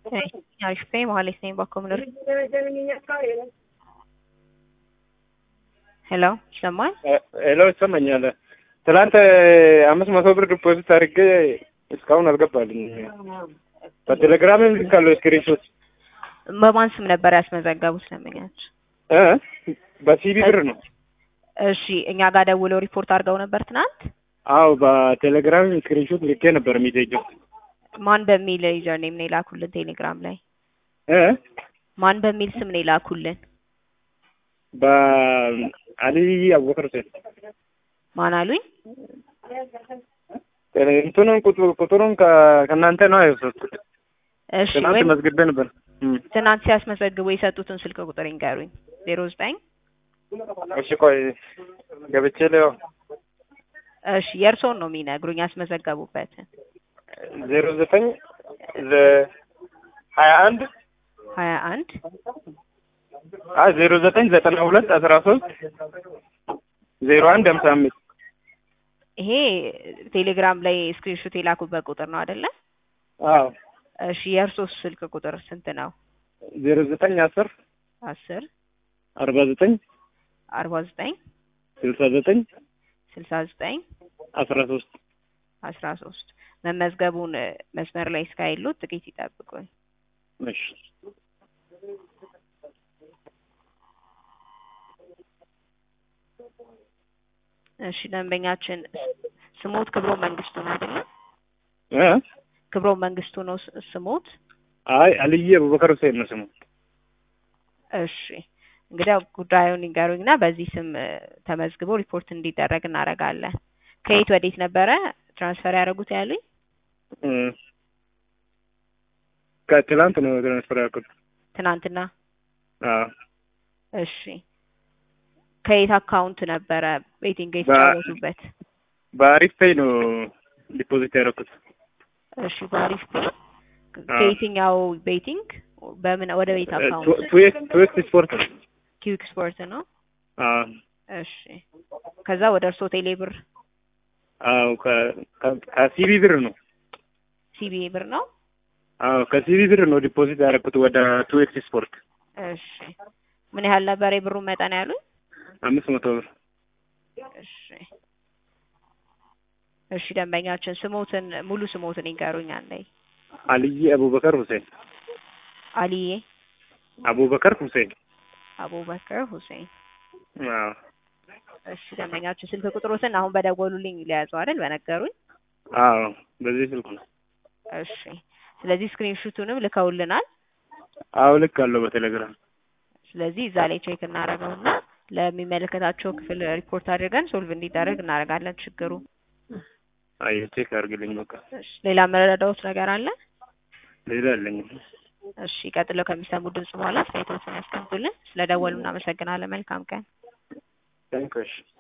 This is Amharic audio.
አሪፍ ነኝ መሀሌት ነኝ ባኮምነር ሄሎ ይሰማል? ሄሎ ይሰማኛል። ትናንት አምስት መቶ ብር ዲፖዚት አድርጌ እስካሁን አልገባልኝ። በቴሌግራምም ልካለሁ ስክሪንሾት። በማን ስም ነበር ያስመዘገቡት ለምኛች? እ በሲቢ ብር ነው። እሺ እኛ ጋር ደውለው ሪፖርት አድርገው ነበር ትናንት። አዎ በቴሌግራም ስክሪንሾት ልኬ ነበር ሚሴጅ። ማን በሚል ዩዘር ኔም ነው የላኩልን ቴሌግራም ላይ? እ ማን በሚል ስም ነው የላኩልን? በአሊ አቡበከር ሁሴን ማን አሉኝ? እንትኑን ቁጡ- ቁጥሩን ከ- ከእናንተ ነው የወሰድኩት። እሺ ትናንት ወይም መዝግቤ ነበር። እም። ትናንት ሲያስመዘግቡ የሰጡትን ስልክ ቁጥር ይንገሩኝ። ዜሮ ዘጠኝ እሺ ቆይ ገብቼ ለው እሺ የእርስዎን ነው የሚነግሩኝ ያስመዘገቡበትን። ዜሮ ዘጠኝ ለ- ሀያ አንድ ሀያ አንድ አይ ዜሮ ዘጠኝ ዘጠና ሁለት አስራ ሶስት ዜሮ አንድ ሀምሳ አምስት ይሄ ቴሌግራም ላይ ስክሪንሾት የላኩበት ቁጥር ነው አይደለ? አዎ እሺ የእርስዎስ ስልክ ቁጥር ስንት ነው? ዜሮ ዘጠኝ አስር አስር አርባ ዘጠኝ አርባ ዘጠኝ ስልሳ ዘጠኝ ስልሳ ዘጠኝ አስራ ሶስት አስራ ሶስት መመዝገቡን እ፣ መስመር ላይ እስካይሉት ጥቂት ይጠብቁኝ። እሺ እሺ ደንበኛችን ስሞት ክብሮ መንግስቱ ነው አይደለ? እ ክብሮ መንግስቱ ነው ስ- ስሞት። አይ አልዬ አቡበከር ሁሴን ነው ስሙ። እሺ እንግዲህ ጉዳዩን ይንገሩኝና በዚህ ስም እ፣ ተመዝግቦ ሪፖርት እንዲደረግ እናደርጋለን። ከየት ወዴት ነበረ ትራንስፈር ያደረጉት ያሉኝ? እ ከትላንት ነው ትራንስፈር ያልኩት። ትናንትና። አዎ እሺ ከየት አካውንት ነበረ ቤቲንግ በ- የተጫወቱበት? በአሪፍ ፔይ ነው ዲፖዚት ያደረኩት። እሺ በአሪፍ ፔ ከየትኛው ቤቲንግ በምን ወደ ቤት አካውንት? ትዌክስ ስፖርት ነው። ኪዊክ ስፖርት ነው። አዎ እሺ ከዛ ወደ እርሶ ቴሌ ብር አዎ ከ- ከ- ከሲቢ ብር ነው። ሲቢ ብር ነው። አዎ ከሲቢ ብር ነው ዲፖዚት ያደረኩት ወደ ትዌክስ ስፖርት እሺ ምን ያህል ነበር የብሩን መጠን ያሉኝ? አምስት መቶ ብር። እሺ እሺ ደንበኛችን ስሞትን ሙሉ ስሞትን ይንገሩኝ አንዴ። አልዬ አቡበከር ሁሴን አሊዬ አቡበከር ሁሴን። አቡበከር ሁሴን። አዎ እሺ ደንበኛችን ስልክ ቁጥሮትን አሁን በደወሉልኝ ሊያዙ አይደል በነገሩኝ? አዎ በዚህ ስልክ ነው። እሺ ስለዚህ ስክሪንሹቱንም ልከውልናል። አዎ ልክ አለው በቴሌግራም። ስለዚህ እዛ ላይ ቼክ እናደርገውና ለሚመለከታቸው ክፍል ሪፖርት አድርገን ሶልቭ እንዲደረግ እናደርጋለን ችግሩ። አይ ቼክ አድርግልኝ በቃ እሺ ሌላ መረዳዎት ነገር አለ? ሌላ አለኝ። እሺ ቀጥለው ከሚሰሙ ድምጽ በኋላ አስተያየቶችን ያስቀምጡልን። ስለደወሉ እናመሰግናለን። መልካም ቀን። ታንክሽ